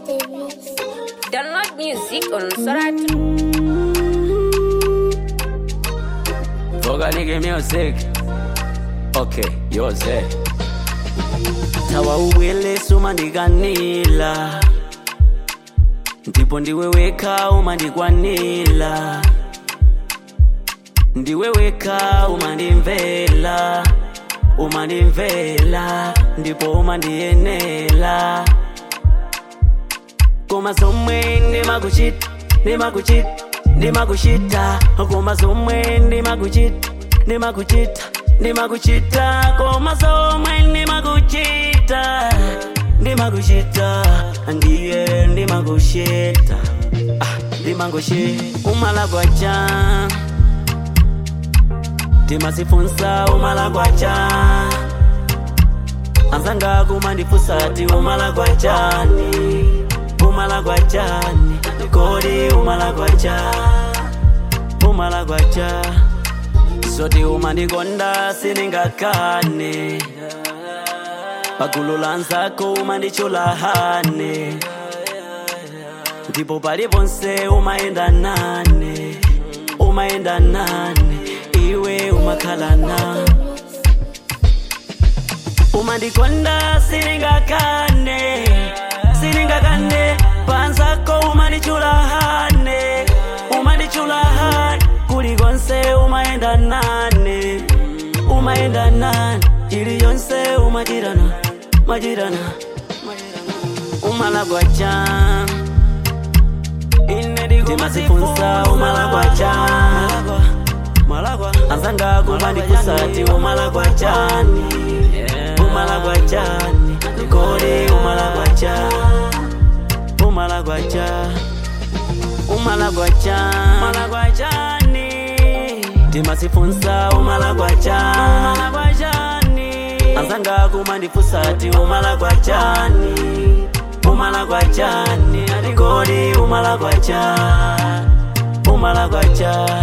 Download music on Soratu. Voganike music. Okay, yoze. Tawa uwele suma ndikanila. Ndipo ndiweweka umandikwanila. Ndiweweka umandimvela. Umandimvela. Ndipo umandiyenela. Koma zomwe ndimakuchita, ndimakuchita, ndimakuchita. Koma zomwe ndimakuchita, ndimakuchita, ndimakuchita. Koma zomwe ndimakuchita, ndimakuchita. Ndiye ndimakuchita, ah, ndimakuchita. Umalakwacha, ndimasifunsa umalakwacha. Anzanga kumandifunsa ati umalakwachani umalakwachani kodi umalakwacha umalakwacha soti umandikonda siningakane pagulu la nzako umandichulahane ndipo paliponse umayenda nane umayenda nane iwe umakhala nane umandikonda siningakane siningakane panzako umandichulahane umandichulahane kulikonse umayenda nane umayenda nane ili yonse umachirana machirana umalakwacha timasifunsa umalakwacha anzanga kumandikusati umalakwachani umalakwacha kodi umalakwacha umalakwacha umalakwacha malakwachani timasifunsa umalakwacha anzanga kumandifusati umalakwachani umalakwachani kodi umalakwacha umalakwacha